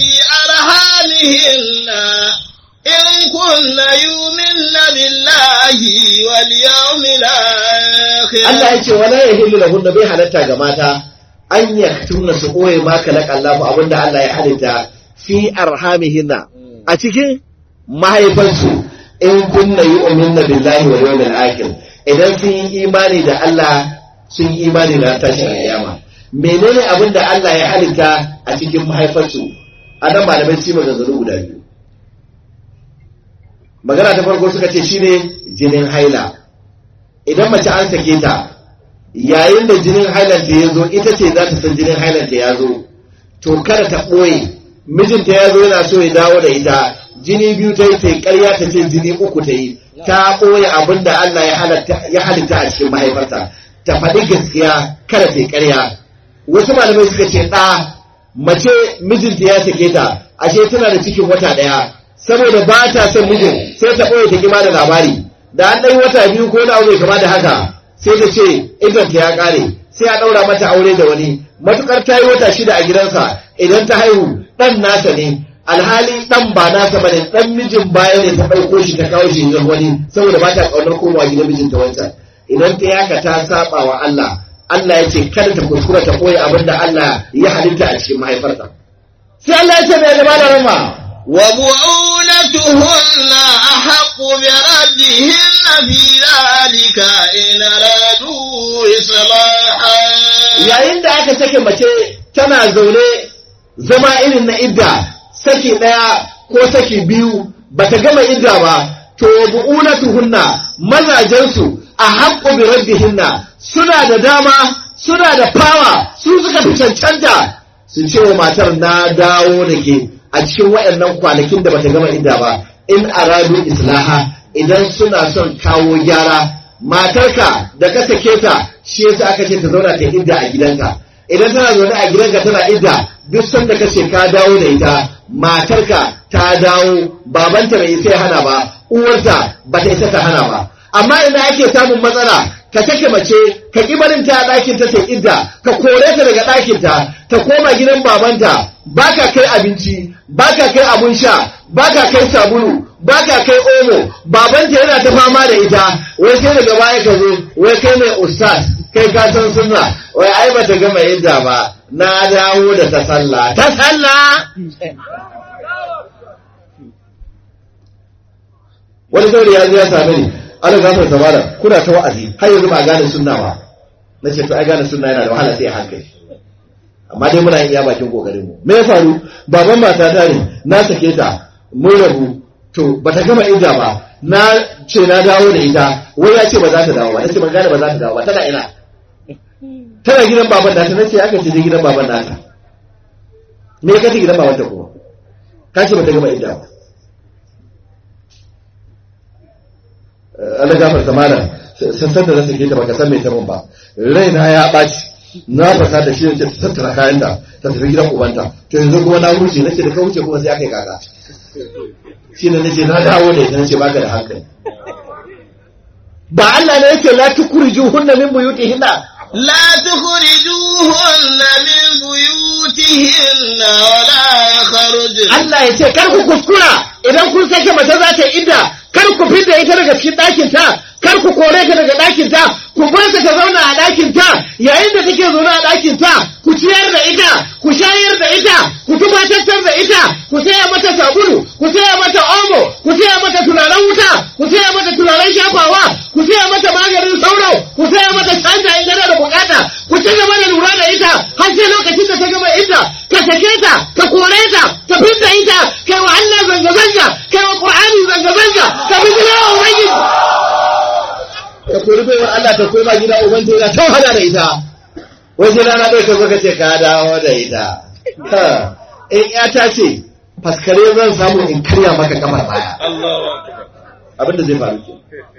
أرحامهن إن كن يؤمن بالله واليوم الآخر Allah ya ce wala yahillu lahunna bai halatta ga mata an yaktumna su koye ma kalaka Allah abinda Allah ya halitta fi arhamihinna a cikin mahaifansu in kunna yu'minna billahi wal yawmil akhir idan sun yi imani da Allah sun yi imani da tashin kiyama menene abinda Allah ya halitta a cikin mahaifansu a nan malamai su yi maganganu guda biyu magana ta farko suka ce shine jinin haila idan mace an sake ta yayin da jinin hailanta ya zo ita ce za ta san jinin hailanta ya zo to kada ta ɓoye mijinta ya zo yana so ya dawo da ita jini biyu ta yi ta yi ƙarya ta ce jini uku ta yi ta ɓoye abin da Allah ya halatta- ya halitta a cikin mahaifarta ta faɗi gaskiya kada ta yi ƙarya wasu malamai suka ce ɗa mace mijinta ya sake ta ashe tana da cikin wata ɗaya saboda ba ta son mijin sai ta ɓoye ta kima da labari da an ɗan wata biyu ko na bai kama da haka sai ta ce idanta ya ƙare sai a ɗaura mata aure da wani matukar ta yi wata shida a gidansa idan ta haihu ɗan nasa ne alhali ɗan ba nasa bane ɗan mijin baya ne ta ɗauko shi ta kawo shi gidan wani saboda ba ta ƙaunar komawa gidan mijinta wancan idan ta yaka ta saba wa Allah Allah ya ce kada ta kuskura ta koyi abin da Allah ya halitta a cikin mahaifarta sai Allah ya ce mai gaba da rama وبؤولتهن أحق بردهن في ذلك إن أرادوا إصلاحا yayin da aka sake mace tana zaune zama irin na idda saki ɗaya ko saki biyu bata gama idda ba to bu'ulatuhunna mazajensu a haƙƙo bi raddihinna suna da dama suna da fawa su suka fi cancanta su ce wa matar na dawo da ke a cikin waɗannan kwanakin da bata gama idda ba in aradu islaha idan suna son kawo gyara matarka da ka sake ta shi yasa aka ce ta zauna ta idda a gidanka idan tana zaune a gidanka tana idda duk sanda ka ce ka dawo da ita matarka ta dawo babanta bai isa ya hana ba uwarta ba ta isa ta hana ba amma idan ake samun matsala ka sake mace ka ki barin ta a ɗakin ta ta idda ka kore ta daga ɗakin ta ta koma gidan babanta baka kai abinci baka kai abun sha baka kai sabulu baka kai omo babanta yana ta fama da ita wai sai daga baya ka zo wai kai mai ustaz kai ka san sunna wai ai bata gama idda ba na dawo da ta sallah ta sallah wani sauri ya zo ya same ni ana gafar zamana kuna ta wa'azi har yanzu ba a gane sunna ba na ce to ai gane sunna yana da wahala sai a hankali amma dai muna yin iya bakin kokarin mu me ya faru baban mata ta ne na sake ta mun rabu to bata gama idda ba na ce na dawo da ita wai ya ce ba za ta dawo ba yace ban gane ba za ta dawo ba tana ina tana gidan baban nata nace aka ce je gidan baban nata me ka ce gidan baban ta kuma ka ce bata gama idda ba Allah gafarta malam sassan da na sake ta baka san me ta mun ba raina ya ɓaci na fasa da shi ta tattara kayan da ta tafi gidan ubanta to yanzu kuma na wuce nace da ka wuce kuma sai aka yi kaka shi ne nace na dawo da ita nace baka da hankali ba Allah ne yake la tukrijuhunna min buyutihinna لا تخرجوهن من بيوتهن ولا يخرجن Allah ya ce kar ku kuskura idan kun sake mace za ta idda kar ku fidda ita daga cikin ɗakin ta kar ku kore ta daga ɗakin ta ku bar ta ta zauna a ɗakin ta yayin da take zaune a ɗakin ta ku ciyar da ita ku shayar da ita ku tumatattar da ita ku saya mata sabulu ku saya mata omo ku saya mata turaren wuta ku saya mata turaren shafawa ku saya mata maganin sauro ku saya mata canja in tana da bukata ku ci gaba da lura da ita har sai lokacin da ta gama ita ka sake ta ka kore ta ka fidda ita kai wa Allah zanga zanga kai wa Qur'ani zanga zanga ka bi gida wa ubangiji ka kori baiwar Allah ta koma gida ubangiji yana ta wahala da ita waje rana ɗaya ka zo ka ce ka dawo da ita ha in ya ta ce faskare zan samu in karya maka kamar baya Allahu akbar. abinda zai faru ke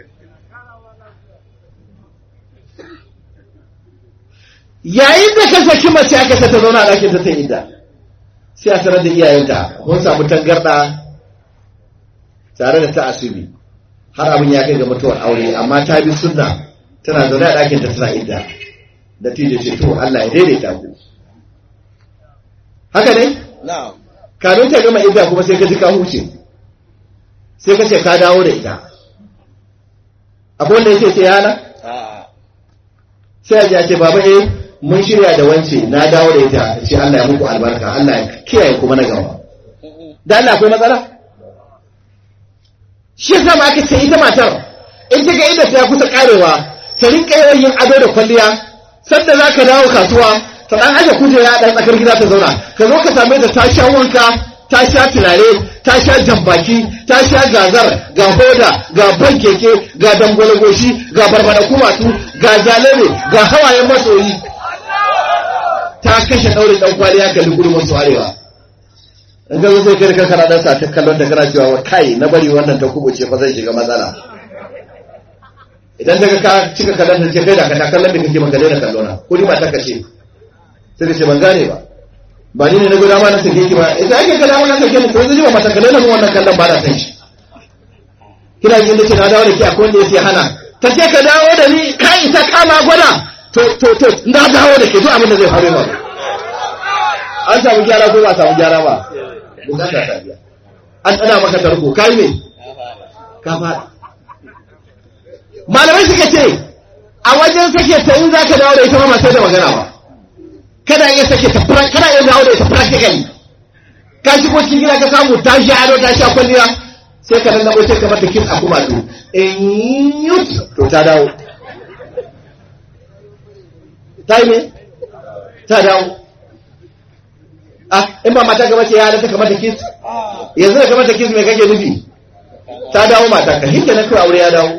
yayin da ka saki mace aka ta zauna a ɗakin ta ta inda sai a sanar da iyayenta mun samu tangarɗa tare da ta asubi har abin ya kai ga mutuwar aure amma ta bi sunna tana zaune a ɗakin ta tana inda da tije ce to Allah ya daidaita ku haka ne Na'am. kamin ta gama idda kuma sai ka ji ka huce sai ka ce ka dawo da ita akwai wanda yake ce yana A'a. sai a ji a ce baba eh mun shirya da wance na dawo da ita ce Allah ya muku albarka Allah ya kiyaye kuma na gaba da Allah akwai matsala shi yasa ma aka ce ita matar in ta ga inda ta kusa karewa ta rinka yawan yin ado da kwalliya sanda za ka dawo kasuwa ta dan aje kujera a dan tsakar gida ta zauna ka zo ka same ta ta sha wanka ta sha turare ta sha jambaki ta sha gazar ga hoda ga ban keke ga dangwale goshi ga barbada kumatu ga jalebe ga hawayen masoyi ta kashe daurin dan kwaliya kalli gudu masu arewa in ga zo sai kai kanka dan sa ta kallon da kana cewa kai na bari wannan ta kubuce fa zai shiga matsala idan daga ka cika kallon ta ce kai da ka ta kallon da kake maka daina kallona ko ni ba ta kace sai ka ce ban gane ba ba ni ne na guda ma na sake ki ba idan ake kada ma na sake ni ko zai ba mata kallon mun wannan kallon ba na san shi kina jin da ce na dawo da ke akwai wanda yake hana ta ce ka dawo da ni kai ta kama gwada to to to na dawo da ke duk abin da zai faru ba an samu gyara ko ba samu gyara ba bukata ta biya an tsana maka tarko kai ne ka fada malamai suka ce a wajen sake ta in za ka dawo da ita ma sai da magana ba kada iya sake ta kada iya dawo da ita practically ka shigo cikin gida ka samu ta sha ado ta sha kwalliya sai ka lallabo sai ka mata kin a kuma to in yut to ta dawo ta yi me ta dawo ah in ba mata gaba ce ya halatta ka mata kiss yanzu da ka mata kiss me kake nufi ta dawo mata ka hinke na kawai aure ya dawo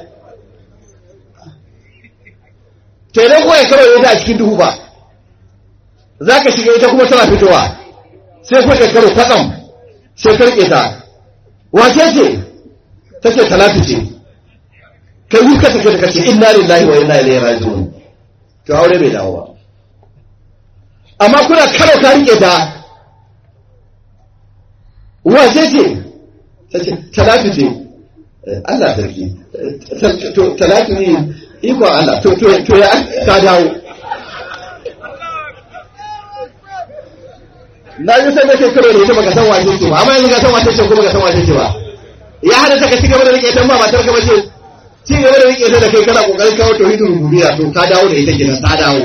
to idan kuwa ya kawai ita a cikin duhu ba za ka shiga ita kuma tana fitowa sai kuwa ka karo kwatsam sai ka rike ta wace ce ta ce talatu ce kai yi ka take da kace inna lillahi wa inna ilaihi raji'un to aure bai dawo ba amma kuna karo ka rike ta wace ce ta ce talatu ce Allah sarki to talatu ne ikon Allah to to to ya ta dawo na ji sai nake karo da ita baka san wace ce ba amma yanzu ka san wace ce ko baka san wace ce ba ya hada ta ka ci gaba da rike ta ba matar ka bace ci gaba da rike ta da kai kana kokarin kawo tauhidul rububiyya to ka dawo da ita kenan ta dawo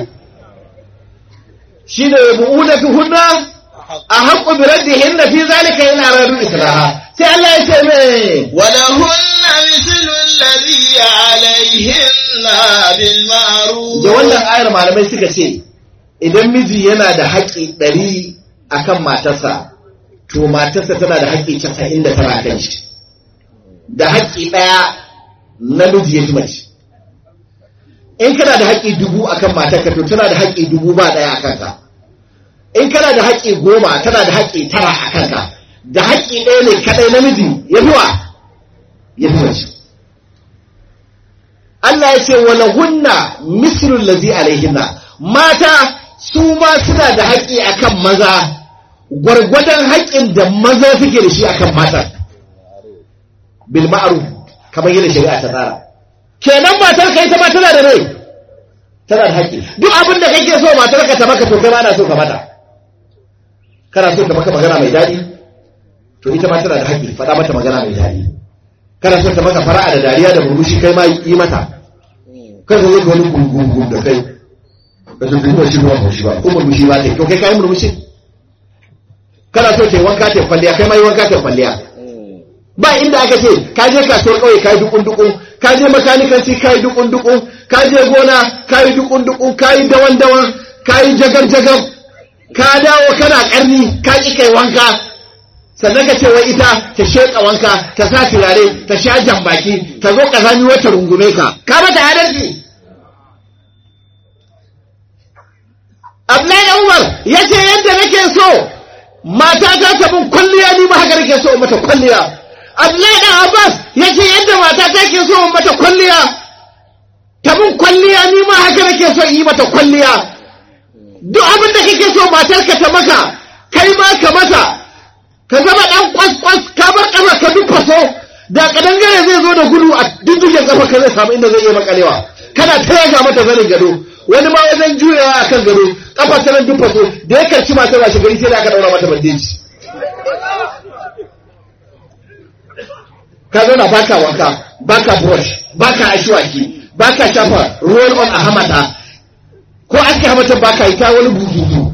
shine bu'udatu hunna a haqqu bi raddihin fi zalika ila radu islaha sai Allah ya ce me ولهن مثل الذي عليهن بالمعروف da wannan ayar malamai suka ce idan miji yana da haƙƙi ɗari akan matarsa to matarsa tana da haƙƙi casa'in da tara kan shi da haƙƙi ɗaya namiji ya fi mace in kana da haƙƙi dubu akan matarka to tana da haƙƙi dubu ba ɗaya a kanka in kana da haƙƙi goma tana da haƙƙi tara a kanka da haƙƙi ɗaya ne kaɗai namiji ya fi wa ya fi mace Allah ya ce wala hunna mislul lazi alaihinna mata su ma suna da haƙƙi akan maza gwargwadon haƙƙin da maza suke da shi akan mata bil ma'ruf kamar yadda shari'a ta tsara kenan matar kai ta ma tana da rai tana da haƙƙi duk abin da kake so matar ka ta maka to kai ma ana so ka mata kana so ta maka magana mai daɗi to ita ma tana da haƙƙi faɗa mata magana mai daɗi kana so ta maka fara'a da dariya da murmushi kai ma yi mata kan ka zai wani gungun da kai ka ce duk shi ruwan murmushi ba ko murmushi ba ta to kai kai murmushi kana so ta yi wanka ta kwalliya kai ma yi wanka ta kwalliya ba inda aka ce ka je kasuwar kauye ka yi dukun dukun ka je makanikanci ka yi dukun dukun ka je gona ka yi dukun dukun ka yi dawan dawan ka yi jagar jagar ka dawo kana karni ka ki kai wanka sannan ka ce wai ita ta sheƙa wanka ta sa turare ta sha jambaki ta zo ƙazami wata rungume ka ka mata adalci Abdullahi da Umar ya ce yadda nake so matata ta mun kwalliya ni ma haka nake so in mata kwalliya Abdullahi da Abbas ya ce yadda matata ke so in mata kwalliya ta mun kwalliya ni ma haka nake so in yi mata kwalliya duk abin da kake so matarka ta maka kai ma ka mata ka zama ɗan kwas-kwas ka bar ƙafa ka duk faso da kadangare zai zo da gudu a dindindin ƙafa ka zai samu inda zai iya makalewa kana ta yaga mata zanin gado wani ma wajen juyawa a kan gado ƙafa ta nan duk faso da ya karci matar washe gari sai da aka ɗaura mata bandeji ka zauna baka wanka baka brush baka ashwaki baka shafa roll on a hamata ko aske hamatan baka yi ta wani buzuzu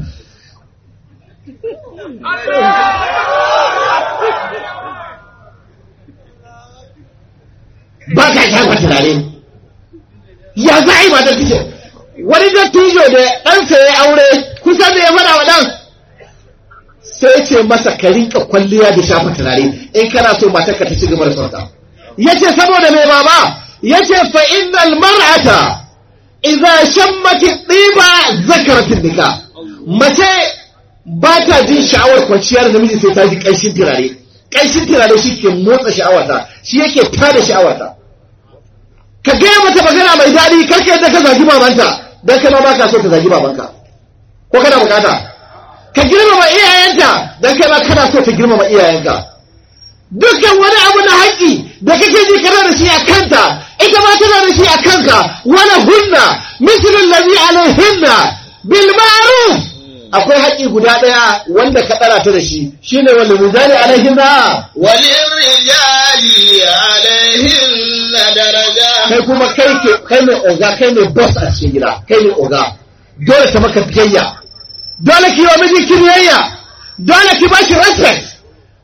ba ka shafa turare ya za a yi matar kice wani dattijo da ɗansa ya aure kusa da ya faɗa wa ɗan sai ce masa ka rinka kwalliya da shafa turare in kana so matar ka ta ci gaba da sauta ya ce saboda mai baba ya ce fa innal mar'ata idza shammati ɗiba zakaratin nika mace ba ta jin sha'awar kwanciyar namiji sai ta ji ƙanshin turare ƙanshin turare shi ke motsa sha'awarta shi yake tada sha'awarta ka gaya mata magana mai daɗi karka yadda ka zagi babanta don kai ma ba ka so ka zagi babanka ko kana bukata ka girmama iyayenta don kai ma kana so ka girmama iyayenka dukkan wani abu na haƙƙi da kake ji kana da shi a kanta ita ma tana da shi a kanka wala hunna mislul ladhi alaihinna bil ma'ruf akwai haƙƙi guda ɗaya wanda ka ɗara ta da shi shine wal mizani alaihinna وللرجال عليهن درجة kai kuma kai ke kai ne oga kai ne boss a cikin gida kai ne oga dole ta maka biyayya dole ki yi wa miji biyayya dole ki bashi respect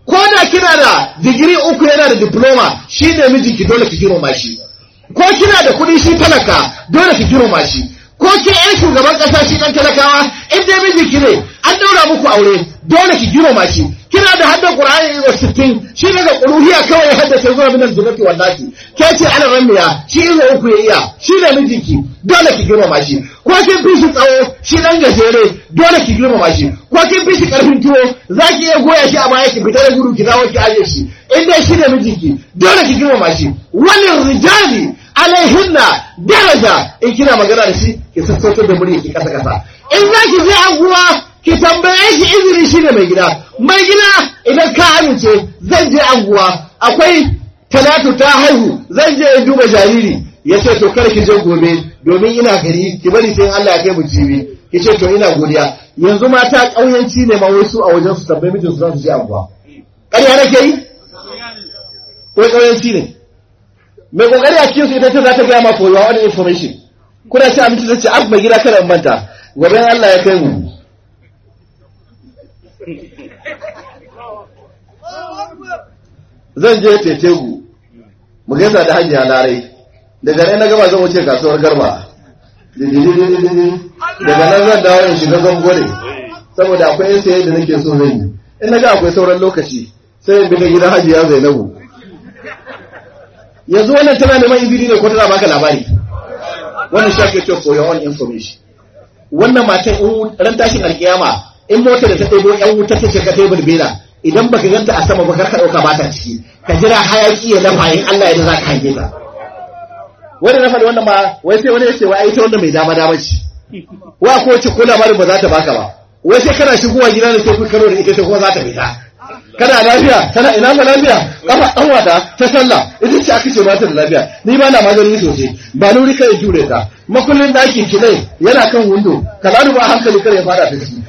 ko da kina da digiri uku yana da diploma shi ne mijinki dole ki girma shi ko kina da kuɗi shi talaka dole ki girma shi ko ke yan shugaban ƙasa shi ɗan talakawa in dai mijinki ne an daura muku aure dole ki girma shi kina da haddan qur'ani izo 60 shi daga quluhiyya kawai ya haddace zuwa min al-jannati wal nasi ke ce ana ramiya shi izo uku ya iya shi ne mijinki dole ki girma shi ko kin fi shi tsawo shi dan gajere dole ki girma shi ko kin fi shi karfin tuwo zaki iya goya shi a baya ki fita da gudu ki dawo ki aje shi in dai shi ne mijinki dole ki girma shi walil rijali alaihinna daraja in kina magana da shi ki sassautar da murya ki kasa kasa in zaki je anguwa ki tambaye shi izini shi ne mai gida mai gida idan ka amince zan je anguwa akwai talatu ta haihu zan je in duba jariri ya ce to kar ki je gobe domin ina gari ki bari sai Allah ya kai mu jibi ki ce to ina godiya yanzu mata ƙauyanci ne ma wasu a wajen su tambayi mijin su za su je anguwa ƙarya nake yi ko ƙauyanci ne mai kokari a cikin su ita ce za ta gaya ma for your own information kuna ci abinci ta ce ab mai gida kada in manta gobe Allah ya kai mu zan je tetegu mu gaisa da hajiya larai daga nan na gaba zan wuce kasuwar garba daga nan zan dawo in shiga gangore saboda akwai yan saye da nake so zan yi in na ga akwai sauran lokaci sai in bi ta gidan hajiya zainabu yanzu wannan tana neman izini ne ko tana baka labari wannan shi ake cewa for your own information wannan matan in ran tashin alkiyama in motar da ta ɗebo yan wuta ta shiga tebur bela idan baka ganta a sama ba kar ka ɗauka ba ta ciki ka jira hayaki ya lafa in Allah ya za ka hange ta wanda na faɗi wannan ma wai sai wani ya ce wai ai ta wanda mai dama dama ce wa ko ce ko labarin ba za ta baka ba wai sai kana shigowa gida da sai ku karo da ita sai kuma za ta fita kana lafiya kana ina ma lafiya kafa dan wata ta sallah ita ce aka ce ba ta da lafiya ni ba na magani sosai ba nuri kai jure ta makullin daki ki ne yana kan windo ka lanu ba hankali kare fara ta ciki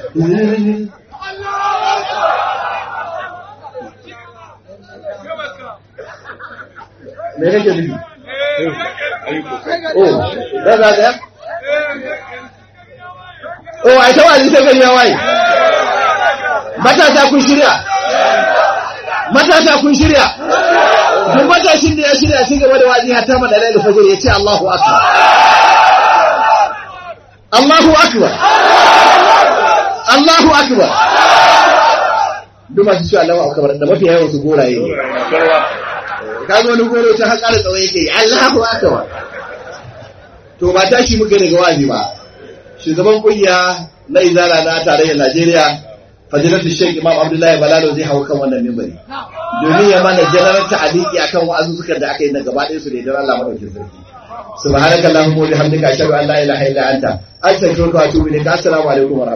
me kake nufi oh da za ka oh ai tawali sai gari ya waye matasa kun shirya matasa kun shirya duk matashin da ya shirya ci gaba da wazi hatta madalai da fajr ya ce Allahu akbar Allahu akbar Allahu akbar duk masu cewa Allahu akbar da mafi yawan su goraye ne ka zo wani goro ta har ƙara tsawon yake Allahu akbar to ba tashi muka daga wazi ba shugaban kungiya na izala na tarayyar Najeriya fadilatu Sheikh Imam Abdullahi Balalo zai hawo kan wannan mimbari domin ya mana janar ta'aliki akan wa'azuzzukan da aka yi na gaba ɗaya su da idan Allah madaukin sarki subhanakallahumma wa bihamdika ashhadu an la ilaha illa anta astaghfiruka wa atubu ilaik assalamu alaikum wa